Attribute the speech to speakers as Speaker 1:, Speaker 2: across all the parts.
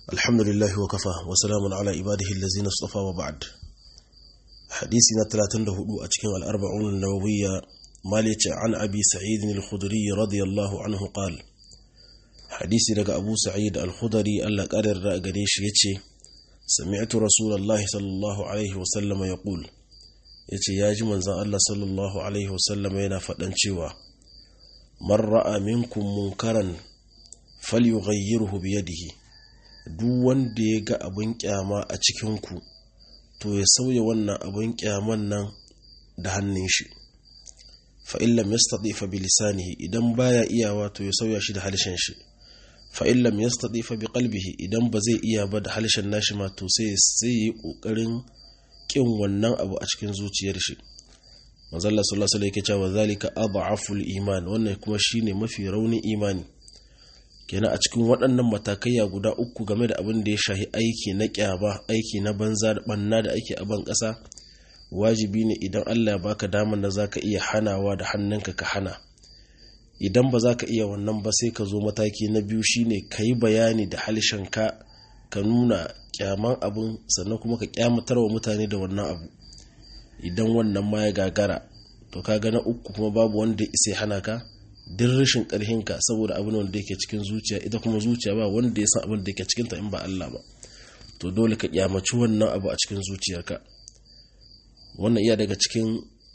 Speaker 1: الحمد لله وكفى وسلام على عباده الذين اصطفى وبعد حديثنا 34 أتكين الأربعون النووية مالك عن أبي سعيد الخدري رضي الله عنه قال حديثي لك أبو سعيد الخدري ألا قرر قريش يتشي سمعت رسول الله صلى الله عليه وسلم يقول yace ya ji manzan Allah sallallahu Alaihi wasallam yana faɗan cewa man ra'a minkum munkaran falyughayyirhu biyadihi duk wanda ya ga abin kyama a cikinku to ya sauya wannan abin kyaman nan da hannun shi fa illam yastati fa bi lisanihi idan baya iyawa to ya sauya shi da halshen shi fa illam yastati fa bi qalbihi idan ba zai iya ba da halshen nashi ma to sai sai yi kokarin kin wannan abu a cikin zuciyar shi manzalla sallallahu alaihi wasallam yake cewa zalika adhaful iman wannan kuma shine mafi raunin imani kenan a cikin waɗannan matakaiya guda uku game da abin da ya shahi aiki na kyaba aiki na banza da banna da ake a ban ƙasa wajibi ne idan Allah ya baka damar da zaka iya hanawa da hannunka ka hana idan ba za ka iya wannan ba sai ka zo mataki na biyu shine ka yi bayani da ka ka nuna kyaman abin sannan kuma ka kyamatar wa mutane da wannan abu idan wannan ma ya gagara to ka na uku kuma babu wanda ya isa hana ka din rashin karhinka saboda abin wanda yake cikin zuciya ita kuma zuciya ba wanda ya san abin da yake cikinta in ba Allah ba to dole ka kyamaci wannan abu a cikin zuciyarka wannan iya daga cikin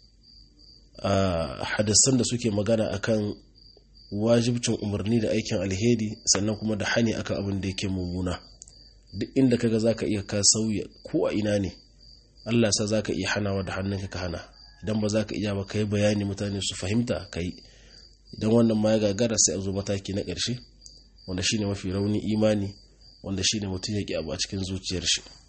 Speaker 1: hadisan da suke magana akan wajibcin umarni da aikin alheri sannan kuma da hani akan abin da yake mummuna duk inda kaga zaka iya ka sauya ko a ina ne Allah sa zaka iya hanawa da hannunka ka hana idan ba zaka iya ba kai bayani mutane su fahimta kai idan wannan ma ya gagara sai a zo mataki na ƙarshe wanda shine mafi rauni imani wanda shine mutum ya ki abu a cikin zuciyar shi